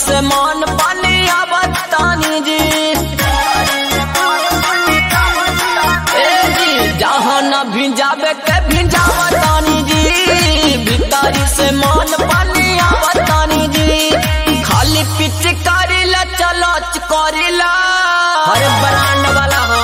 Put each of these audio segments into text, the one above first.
से मान पानी आवतानी जी ए जी जहाँ न भिजावे के भिजावतानी जी भीतरी से मान पानी आवतानी जी खाली पिच करिला चलो करिला हर ब्रांड वाला हो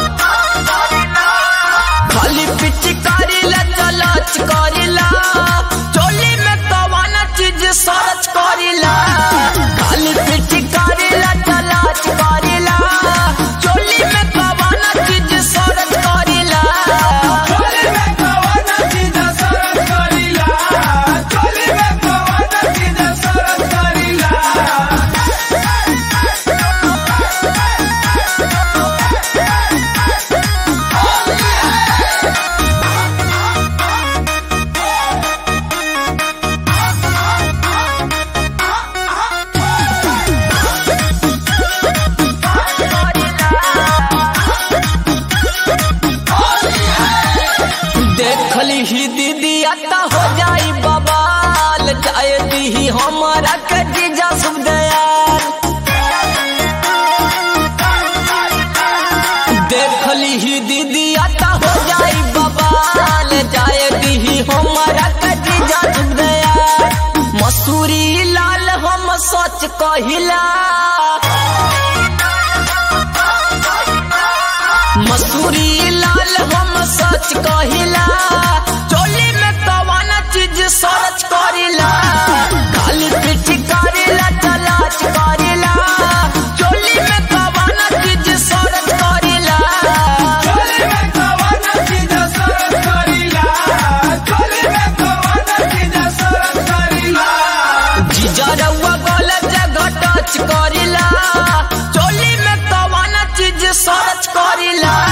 खाली पिच करिला चलच करिला चोली में कवाना चीज सरच करिला खाली पिच करिला चलच करिला चोली में कवाना चीज सरच करिला चोली में कवाना चीज सरस करीला चोली में कवाना चीज सरस करीला देखली ही दीदी आता हो जाई बबाल जाए दी हमारा के जीजा शुभ दयाल देखली ही दीदी आता हो जाई बबाल जाए दी हमारा के जीजा शुभ दयाल मसूरी लाल हम सच कहिला मसूरी लाल हम सच कहिला चोली में कवाना चीज सरच करिला खाली पिच करिला चलाच करिला चोली में कवाना चीज सरच करिला चोली में कवाना चीज सरस करीला चोली में कवाना चीज सरस करीला जीजा रउआ गलत जगह टच करिला चोली में कवाना चीज सरच करिला